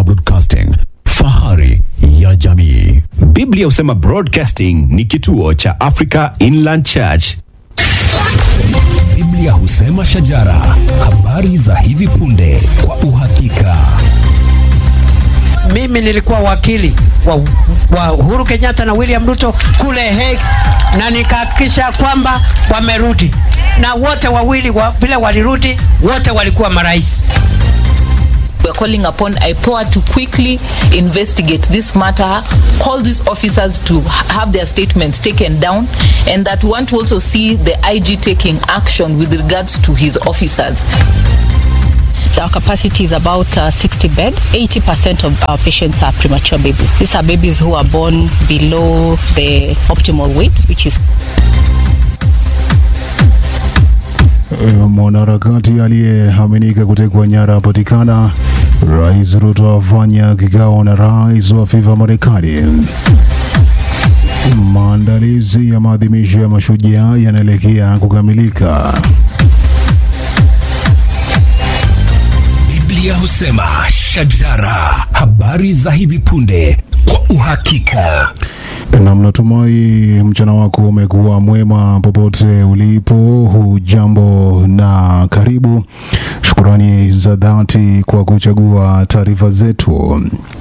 Biblia Broadcasting, fahari ya jamii. Biblia husema Broadcasting ni kituo cha Africa Inland Church. Biblia husema shajara, habari za hivi punde kwa uhakika. Mimi nilikuwa wakili wa, wa Uhuru Kenyatta na William Ruto kule Hague, na nikahakikisha kwamba wamerudi, na wote wawili wa, vile walirudi, wote walikuwa marais. We are calling upon IPOA to quickly investigate this matter, call these officers to have their statements taken down, and that we want to also see the IG taking action with regards to his officers. Our capacity is about uh, 60 bed. 80% of our patients are premature babies. These are babies who are born below the optimal weight, which is Mwanaharakati aliyeaminika kutekwa nyara apatikana. Rais Ruto afanya kikao na rais wa FIFA Marekani. Maandalizi ya maadhimisho ya mashujaa yanaelekea kukamilika. Biblia husema shajara, habari za hivi punde kwa uhakika. Na mnatumai mchana wako umekuwa mwema popote ulipo. Hujambo na karibu. Shukurani za dhati kwa kuchagua taarifa zetu.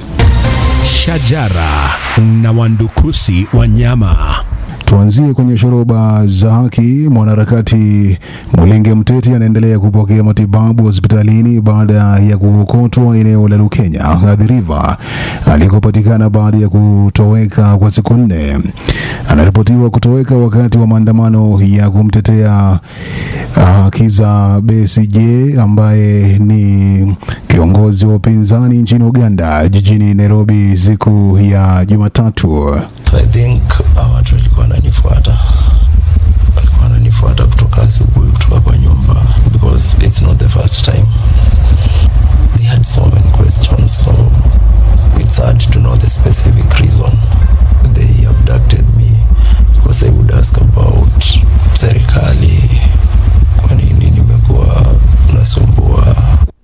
Shajara na wandukusi wanyama. Tuanzie kwenye shoroba za haki. Mwanaharakati Mulenge Mteti anaendelea kupokea matibabu hospitalini baada ya kuokotwa eneo la Lukenya Athi River alikopatikana baada ya kutoweka kwa siku nne. Anaripotiwa kutoweka wakati wa maandamano ya kumtetea haki za Besigye ambaye ni kiongozi wa upinzani nchini Uganda jijini Nairobi siku ya Jumatatu. So I think uh, watu walikuwa wananifuata walikuwa wananifuata kutoka asubuhi kutoka kwa nyumba because it's not the first time they had so many questions so it's hard to know the specific reason they abducted me because I would ask about serikali kwa nini nimekuwa nasumbua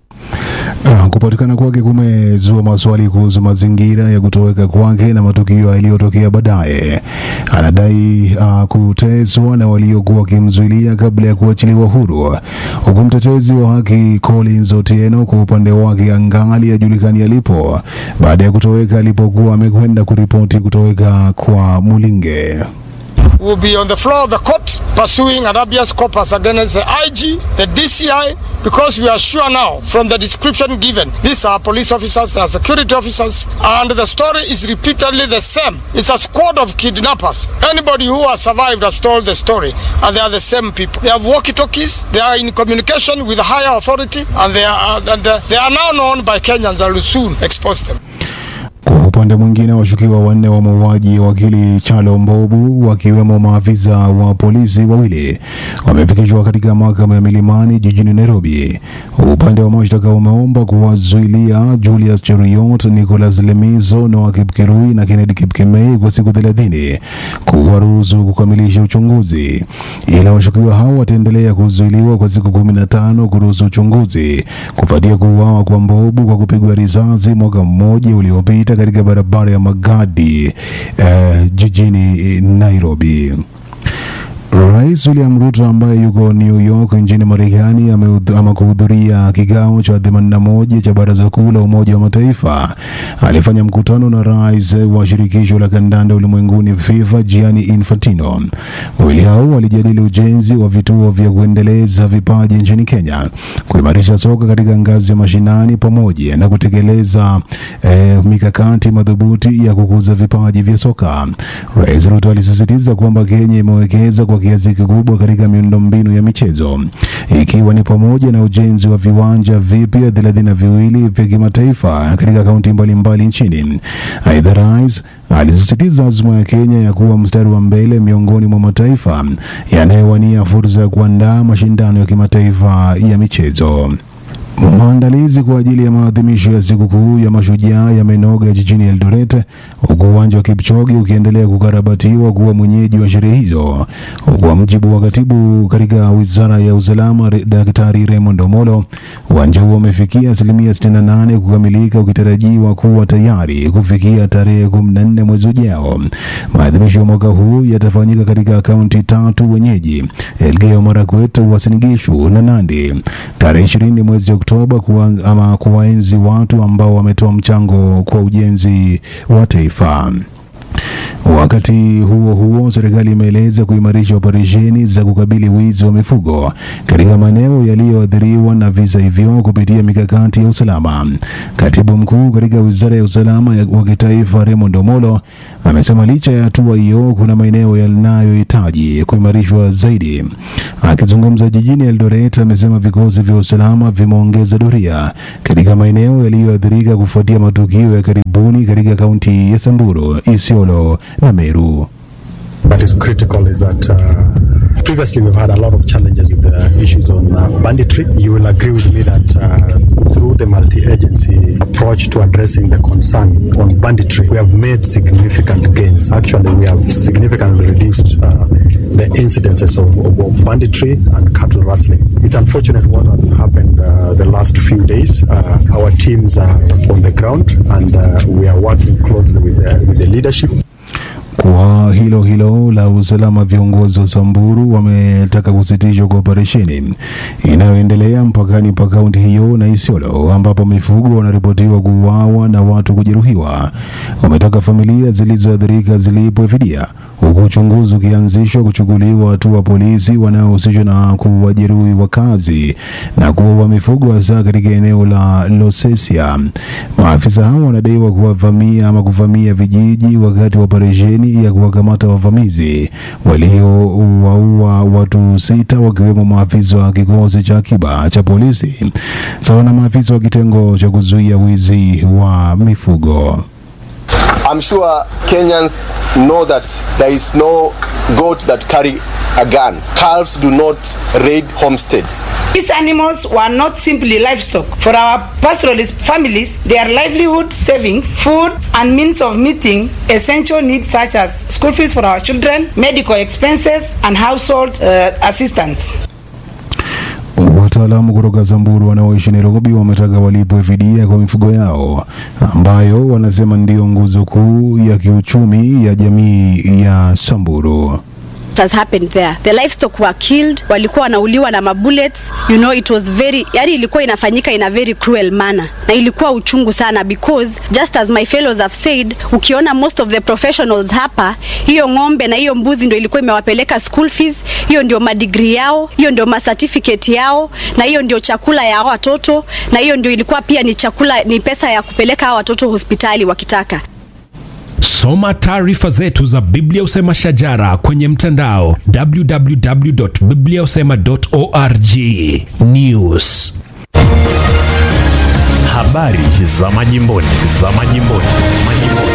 Ah, kupatikana kwake kumezua maswali kuhusu mazingira ya kutoweka kwake na matukio yaliyotokea baadaye. Anadai uh, kuteswa na waliokuwa wakimzuilia kabla ya kuachiliwa huru, huku mtetezi wa haki Collins Otieno kwa upande wake angali ajulikani alipo baada ya kutoweka alipokuwa amekwenda kuripoti kutoweka kwa Mulinge. will be on the floor of the court pursuing an habeas corpus against the IG, the DCI, because we are sure now from the description given, these are police officers, they are security officers, and the story is repeatedly the same. It's a squad of kidnappers. Anybody who has survived has told the story, and they are the same people. They have walkie-talkies, they are in communication with the higher authority, and they are, and uh, they are now known by Kenyans and will soon expose them. Kwa upande mwingine, washukiwa wanne wa mauaji wakili Chalo Mbobu, wakiwemo maafisa wa polisi wawili, wamefikishwa katika mahakama ya Milimani jijini Nairobi. Upande wa mashtaka umeomba kuwazuilia Julius Cheruiyot, Nicholas Lemizo, Noah Kipkirui na Kennedy Kipkemei kwa siku thelathini kuwaruhusu kukamilisha uchunguzi, ila washukiwa hao wataendelea kuzuiliwa kwa siku kumi na tano kuruhusu uchunguzi kufuatia kuuawa kwa Mbobu kwa kupigwa risasi mwaka mmoja uliopita katika barabara ya Magadi eh, jijini Nairobi. Rais William Ruto ambaye yuko New York nchini Marekani ameudhu- ama kuhudhuria kikao cha 81 cha Baraza Kuu la Umoja wa Mataifa. Alifanya mkutano na rais wa shirikisho la kandanda ulimwenguni FIFA Gianni Infantino. Wawili hao walijadili ujenzi wa vituo vya kuendeleza vipaji nchini Kenya, kuimarisha soka katika ngazi ya mashinani, pamoja na kutekeleza eh, mikakati madhubuti ya kukuza vipaji vya soka. Rais Ruto alisisitiza kwamba Kenya imewekeza kwa kiasi kikubwa katika miundombinu ya michezo ikiwa ni pamoja na ujenzi wa viwanja vipya thelathini na viwili vya kimataifa katika kaunti mbalimbali nchini. Aidha, rais alisisitiza azma ya Kenya ya kuwa mstari wa mbele miongoni mwa mataifa yanayowania fursa ya kuandaa mashindano ya kimataifa ya michezo. Maandalizi kwa ajili ya maadhimisho ya sikukuu ya mashujaa yamenoga jijini Eldoret, huku uwanja wa Kipchoge ukiendelea kukarabatiwa kuwa mwenyeji wa sherehe hizo. Kwa mujibu wa katibu katika wizara ya usalama, Re- Daktari Raymond Omolo, uwanja huo umefikia asilimia 68 kukamilika, ukitarajiwa kuwa tayari kufikia tarehe 14 mwezi ujao. Maadhimisho ya mwaka huu yatafanyika katika kaunti tatu wenyeji: Elgeyo Marakwet, Uasin Gishu na Nandi tarehe 20 mwezi Oktoba kuwa, ama kuwaenzi watu ambao wametoa mchango kwa ujenzi wa taifa. Wakati huo huo, serikali imeeleza kuimarisha operesheni za kukabili wizi wa mifugo katika maeneo yaliyoathiriwa na visa hivyo kupitia mikakati ya usalama. Katibu mkuu katika wizara ya usalama ya- wa kitaifa Raymond Omolo amesema licha ya hatua hiyo, kuna maeneo yanayohitaji kuimarishwa zaidi. Akizungumza jijini Eldoret, amesema vikosi vya usalama vimeongeza doria katika maeneo yaliyoathirika kufuatia matukio ya karibuni katika kaunti ya Samburu, Isiolo na Meru. What is critical is that uh, previously we've had a lot of challenges with the issues on uh, banditry. You will agree with me that uh, through the multi-agency approach to addressing the concern on banditry, we have made significant gains. Actually, we have significantly reduced uh, the incidences of, of, of banditry and cattle rustling. It's unfortunate what has happened uh, the last few days. Uh, our teams are on the ground and uh, we are working closely with the, with the leadership. Kwa hilo hilo la usalama, viongozi wa Samburu wametaka kusitishwa kwa operesheni inayoendelea mpakani pa kaunti hiyo na Isiolo, ambapo mifugo wanaripotiwa kuuawa na watu kujeruhiwa. Wametaka familia zilizoathirika zilipwe fidia, huku uchunguzi ukianzishwa kuchukuliwa hatua polisi wanaohusishwa na kuwajeruhi wakazi na kuua mifugo hasa katika eneo la Losesia. Maafisa hao wanadaiwa kuwavamia ama kuvamia vijiji wakati wa operesheni ya kuwakamata wavamizi waliowaua watu sita wakiwemo maafisa wa kikosi cha akiba cha polisi sawa na maafisa wa kitengo cha kuzuia wizi wa mifugo. I'm sure Kenyans know that there is no goat that carry a gun. Calves do not raid homesteads. These animals were not simply livestock. For our pastoralist families, they are livelihood savings, food, and means of meeting essential needs such as school fees for our children, medical expenses, and household uh, assistance. Wataalamu kutoka Samburu wanaoishi Nairobi wametaka walipwe fidia kwa mifugo yao ambayo wanasema ndiyo nguzo kuu ya kiuchumi ya jamii ya Samburu. has happened there the livestock were killed walikuwa wanauliwa na mabullets you know it was very yani ilikuwa inafanyika in a very cruel manner na ilikuwa uchungu sana because just as my fellows have said ukiona most of the professionals hapa hiyo ng'ombe na hiyo mbuzi ndio ilikuwa imewapeleka school fees hiyo ndio madigri yao hiyo ndio macertificate yao na hiyo ndio chakula ya hao watoto na hiyo ndio ilikuwa pia ni chakula ni pesa ya kupeleka hao watoto hospitali wakitaka Soma taarifa zetu za Biblia Usema Shajara kwenye mtandao www.bibliausema.org. News. Habari za majimboni, za majimboni, majimboni.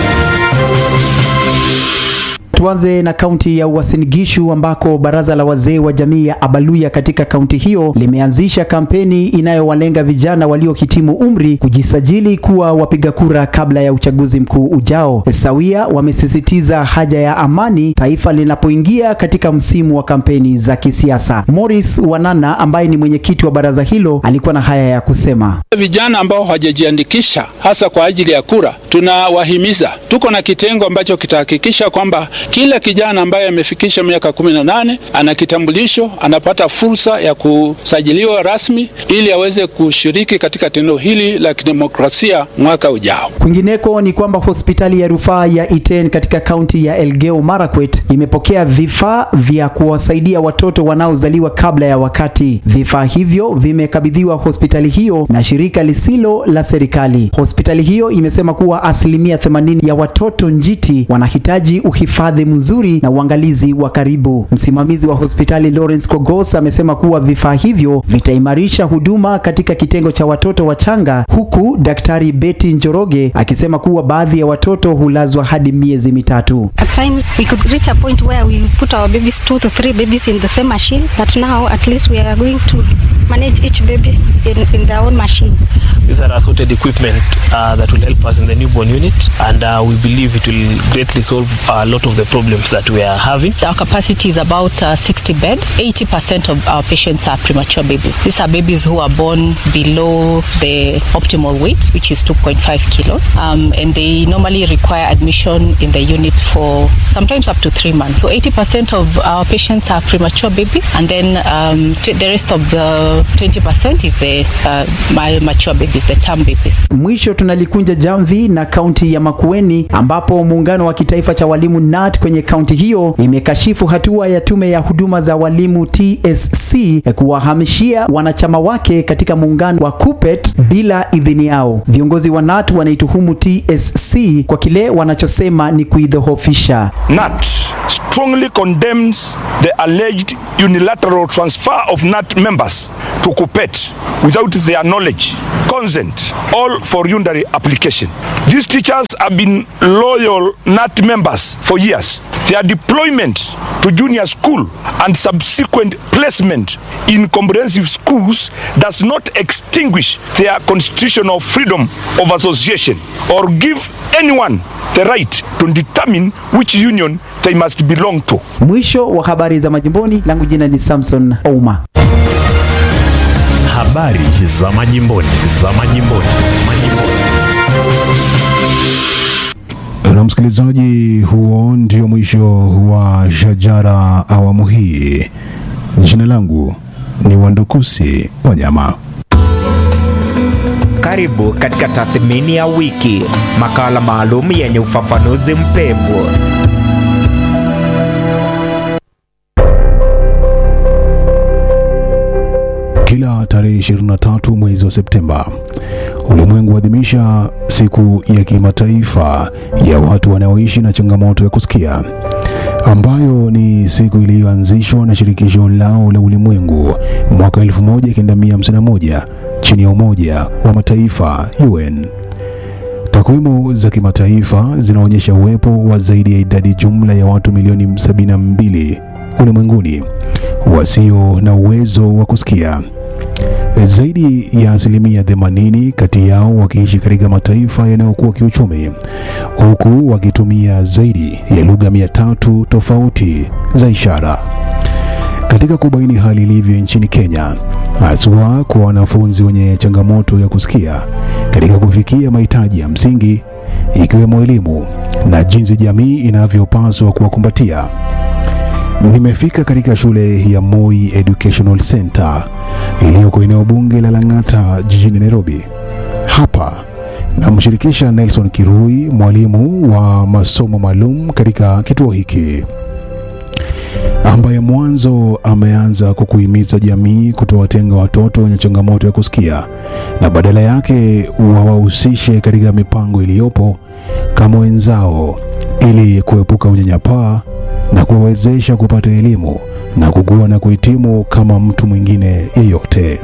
Tuanze na kaunti ya Uasin Gishu ambako baraza la wazee wa jamii ya Abaluya katika kaunti hiyo limeanzisha kampeni inayowalenga vijana waliohitimu umri kujisajili kuwa wapiga kura kabla ya uchaguzi mkuu ujao. Sawia wamesisitiza haja ya amani taifa linapoingia katika msimu wa kampeni za kisiasa. Morris Wanana ambaye ni mwenyekiti wa baraza hilo alikuwa na haya ya kusema. Vijana ambao hawajajiandikisha hasa kwa ajili ya kura, tunawahimiza. Tuko na kitengo ambacho kitahakikisha kwamba kila kijana ambaye amefikisha miaka kumi na nane ana kitambulisho, anapata fursa ya kusajiliwa rasmi ili aweze kushiriki katika tendo hili la kidemokrasia mwaka ujao. Kwingineko ni kwamba hospitali ya rufaa ya Iten katika kaunti ya Elgeyo Marakwet imepokea vifaa vya kuwasaidia watoto wanaozaliwa kabla ya wakati. Vifaa hivyo vimekabidhiwa hospitali hiyo na shirika lisilo la serikali. Hospitali hiyo imesema kuwa asilimia 80 ya watoto njiti wanahitaji uhifadhi mzuri na uangalizi wa karibu. Msimamizi wa hospitali Lawrence Kogos amesema kuwa vifaa hivyo vitaimarisha huduma katika kitengo cha watoto wachanga, huku daktari Betty Njoroge akisema kuwa baadhi ya watoto hulazwa hadi miezi mitatu. At times we could reach a point where we put our babies, two to three babies in the same machine, but now at least we are going to manage each baby in, in their own machine. These are assorted equipment uh, that will help us in the newborn unit, and uh, we believe it will greatly solve a lot of the problems that we are having. Our capacity is about uh, 60 bed. 80% of our patients are premature babies. These are babies who are born below the optimal weight, which is 2.5 kilos, um, and they normally require admission in the unit for sometimes up to three months. So 80% of our patients are premature babies, and then um, t- the rest of the 20% is the uh, my mature babies, the term babies. Mwisho tunalikunja jamvi na kaunti ya Makueni ambapo muungano wa kitaifa cha walimu NAT kwenye kaunti hiyo imekashifu hatua ya tume ya huduma za walimu TSC kuwahamishia wanachama wake katika muungano wa KUPPET bila idhini yao. Viongozi wa NAT wanaituhumu TSC kwa kile wanachosema ni kuidhoofisha. NAT strongly condemns the alleged unilateral transfer of NAT members to KUPPET without their knowledge, consent, all for unitary application. These teachers have been loyal NAT members for years. Their deployment to junior school and subsequent placement in comprehensive schools does not extinguish their constitutional freedom of association or give anyone the right to determine which union they must belong to. Mwisho wa habari za majimboni, langu jina ni Samson Ouma. Habari za majimboni, za majimboni, majimboni. Na msikilizaji, huo ndio mwisho wa Shajara awamu hii. Jina langu ni Wandukusi Wanyama. Karibu katika tathmini ya wiki, makala maalum yenye ufafanuzi mpevu. Kila tarehe 23 mwezi wa Septemba ulimwengu huadhimisha siku ya kimataifa ya watu wanaoishi na changamoto ya kusikia ambayo ni siku iliyoanzishwa na shirikisho lao la ulimwengu mwaka 1951 chini ya Umoja wa Mataifa UN. Takwimu za kimataifa zinaonyesha uwepo wa zaidi ya idadi jumla ya watu milioni 72 ulimwenguni wasio na uwezo wa kusikia. Zaidi ya asilimia 80 kati yao wakiishi katika mataifa yanayokuwa kiuchumi, huku wakitumia zaidi ya lugha mia tatu tofauti za ishara. Katika kubaini hali ilivyo nchini Kenya, haswa kwa wanafunzi wenye changamoto ya kusikia katika kufikia mahitaji ya msingi ikiwemo elimu na jinsi jamii inavyopaswa kuwakumbatia. Nimefika katika shule ya Moi Educational Center iliyoko eneo bunge la Lang'ata jijini Nairobi. Hapa namshirikisha Nelson Kirui, mwalimu wa masomo maalum katika kituo hiki ambaye mwanzo ameanza kwa kuhimiza jamii kutowatenga watoto wenye changamoto ya kusikia na badala yake wawahusishe katika mipango iliyopo kama wenzao ili kuepuka unyanyapaa na kuwawezesha kupata elimu na kukua na kuhitimu kama mtu mwingine yeyote.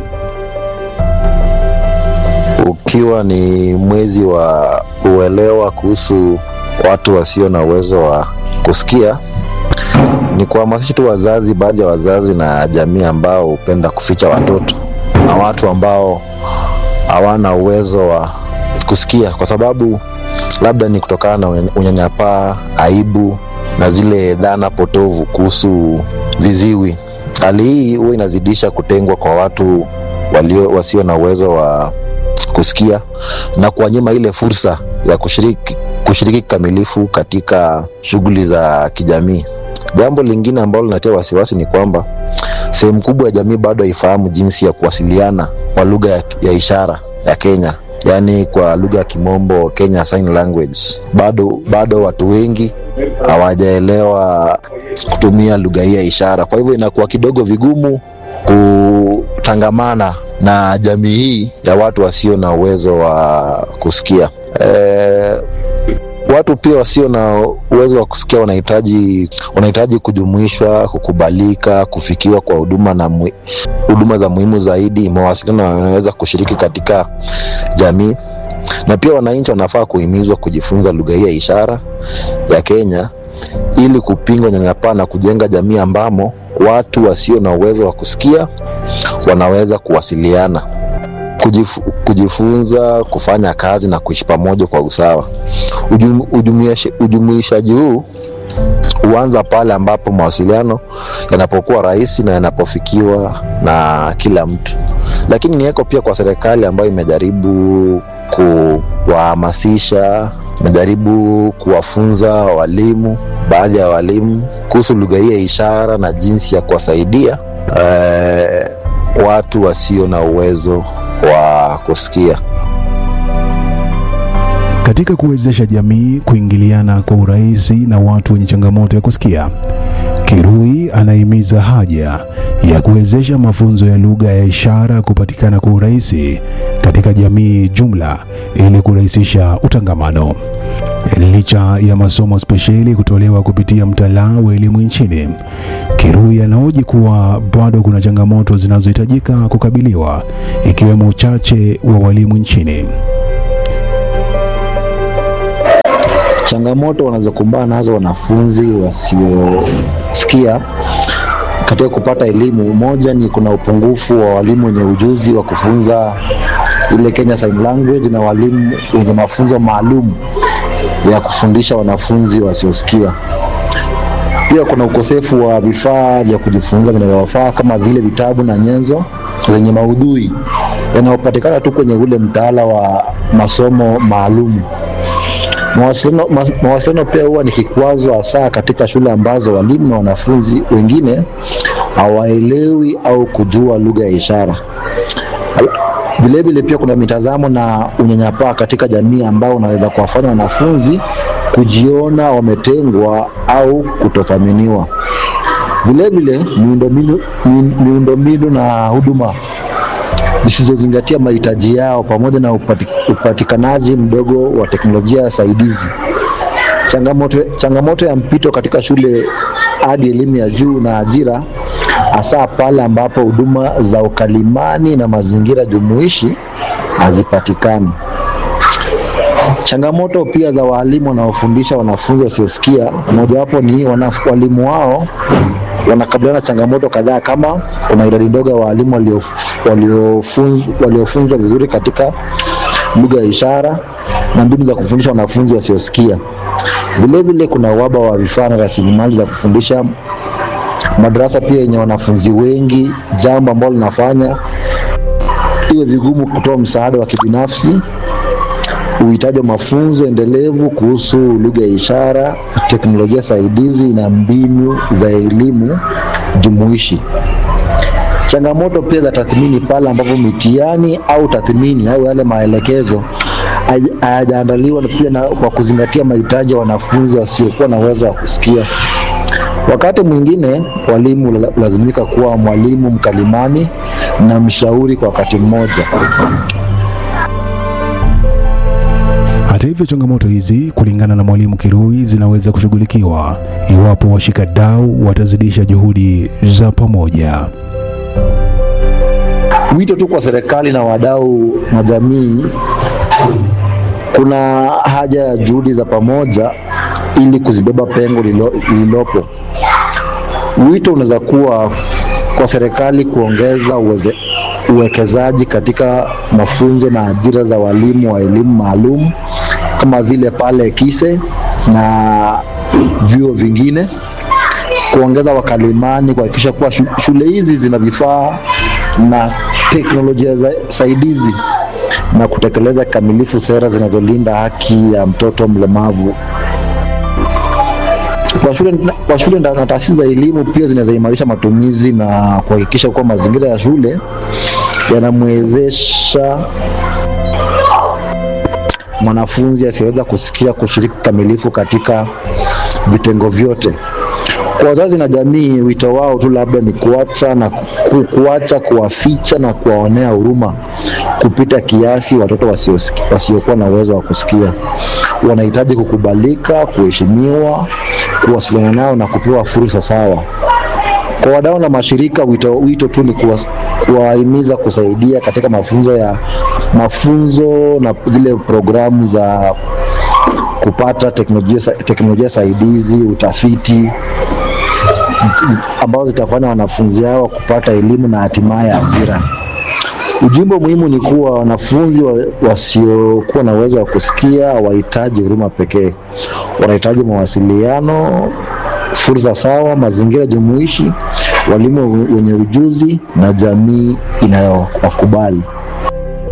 ukiwa ni mwezi wa uelewa kuhusu watu wasio na uwezo wa kusikia, ni kuhamasisha tu wazazi, baadhi ya wazazi na jamii ambao hupenda kuficha watoto na watu ambao hawana uwezo wa kusikia, kwa sababu labda ni kutokana na unya- unyanyapaa, aibu na zile dhana potovu kuhusu viziwi. Hali hii huwa inazidisha kutengwa kwa watu walio wasio na uwezo wa kusikia na kuwanyima ile fursa ya kushiriki kushiriki kikamilifu katika shughuli za kijamii. Jambo lingine ambalo linatia wasiwasi ni kwamba sehemu kubwa ya jamii bado haifahamu jinsi ya kuwasiliana kwa lugha ya, ya ishara ya Kenya, yaani kwa lugha ya Kimombo, Kenya Sign Language. Bado bado watu wengi hawajaelewa kutumia lugha hii ya ishara, kwa hivyo inakuwa kidogo vigumu kutangamana na jamii hii ya watu wasio na uwezo wa kusikia. Eh, watu pia wasio na uwezo wa kusikia wanahitaji wanahitaji kujumuishwa, kukubalika, kufikiwa kwa huduma na mwi- huduma za muhimu zaidi, mawasiliano wanaweza kushiriki katika jamii, na pia wananchi wanafaa kuhimizwa kujifunza lugha hii ya ishara ya Kenya ili kupinga unyanyapaa na kujenga jamii ambamo watu wasio na uwezo wa kusikia wanaweza kuwasiliana kujifu, kujifunza kufanya kazi na kuishi pamoja kwa usawa. Ujum, ujumuishi- ujumuishaji huu huanza pale ambapo mawasiliano yanapokuwa rahisi na yanapofikiwa na kila mtu, lakini niweko pia kwa serikali ambayo imejaribu kuwahamasisha, imejaribu kuwafunza walimu, baadhi ya walimu kuhusu lugha hii ya ishara na jinsi ya kuwasaidia eh, watu wasio na uwezo wa kusikia. Katika kuwezesha jamii kuingiliana kwa urahisi na watu wenye changamoto ya kusikia, Kirui anahimiza haja ya kuwezesha mafunzo ya lugha ya ishara kupatikana kwa urahisi katika jamii jumla ili kurahisisha utangamano. Licha ya masomo spesheli kutolewa kupitia mtaala wa elimu nchini, Kirui anahoji kuwa bado kuna changamoto zinazohitajika kukabiliwa ikiwemo uchache wa walimu nchini. Changamoto wanazokumbana nazo wanafunzi wasiosikia katika kupata elimu, moja ni kuna upungufu wa walimu wenye ujuzi wa kufunza ile Kenya Sign Language na walimu wenye mafunzo maalum ya kufundisha wanafunzi wasiosikia. Pia kuna ukosefu wa vifaa vya kujifunza vinavyofaa kama vile vitabu na nyenzo zenye maudhui yanayopatikana tu kwenye ule mtaala wa masomo maalum. Mawasiliano, ma, mawasiliano pia huwa ni kikwazo hasa katika shule ambazo walimu na wanafunzi wengine hawaelewi au kujua lugha ya ishara. Vilevile pia kuna mitazamo na unyanyapaa katika jamii ambao unaweza kuwafanya wanafunzi kujiona wametengwa au kutothaminiwa. Vilevile miundombinu mi- miundombinu na huduma zisizozingatia mahitaji yao pamoja na upati, upatikanaji mdogo wa teknolojia saidizi. Changamoto, changamoto ya mpito katika shule hadi elimu ya juu na ajira, hasa pale ambapo huduma za ukalimani na mazingira jumuishi hazipatikani. Changamoto pia za walimu wanaofundisha wanafunzi wasiosikia, mojawapo ni wanaf- walimu wao wanakabiliana na changamoto kadhaa kama kuna idadi ndogo ya walimu waliof- waliofunz- waliofunzwa vizuri katika lugha ya ishara na mbinu za kufundisha wanafunzi wasiosikia. Vilevile kuna uhaba wa vifaa na rasilimali za kufundisha madarasa pia yenye wanafunzi wengi, jambo ambalo linafanya iwe vigumu kutoa msaada wa kibinafsi uhitaji wa mafunzo endelevu kuhusu lugha ya ishara, teknolojia saidizi na mbinu za elimu jumuishi. Changamoto pia za tathmini pale ambapo mitihani au tathmini au yale maelekezo haya- hayajaandaliwa na pia na kwa kuzingatia mahitaji ya wanafunzi wasiokuwa na uwezo wa kusikia. Wakati mwingine walimu la- lazimika kuwa mwalimu mkalimani na mshauri kwa wakati mmoja. Hata hivyo, changamoto hizi kulingana na mwalimu Kirui zinaweza kushughulikiwa iwapo washikadau watazidisha juhudi za pamoja. Wito tu kwa serikali na wadau na jamii, kuna haja ya juhudi za pamoja ili kuzibeba pengo lilo- lililopo. Wito unaweza kuwa kwa serikali kuongeza uweze, uwekezaji katika mafunzo na ajira za walimu wa elimu maalum kama vile pale KISE na vyuo vingine, kuongeza wakalimani, kuhakikisha kuwa shu- shule hizi zina vifaa na teknolojia za saidizi na kutekeleza kikamilifu sera zinazolinda haki ya mtoto mlemavu. Kwa shule, kwa shule na taasisi za elimu pia zinaweza imarisha matumizi na kuhakikisha kuwa mazingira ya shule yanamwezesha mwanafunzi asiyeweza kusikia kushiriki kikamilifu katika vitengo vyote. Kwa wazazi na jamii, wito wao tu labda ni kuacha na ku, kuacha kuwaficha na kuwaonea huruma kupita kiasi watoto wasiosiki- wasiokuwa na uwezo wa kusikia. Wanahitaji kukubalika, kuheshimiwa, kuwasiliana nao na kupewa fursa sawa. Kwa wadau na mashirika, wito, wito tu ni kuwa- kuwahimiza kusaidia katika mafunzo ya mafunzo na zile programu za kupata teknolojia, sa- teknolojia saidizi, utafiti ambazo zitafanya wanafunzi hao kupata elimu na hatimaye ajira. Ujumbe muhimu ni kuwa wanafunzi wa- wasiokuwa na uwezo wa kusikia wahitaji huruma pekee, wanahitaji mawasiliano, fursa sawa, mazingira jumuishi, walimu wenye ujuzi na jamii inayowakubali.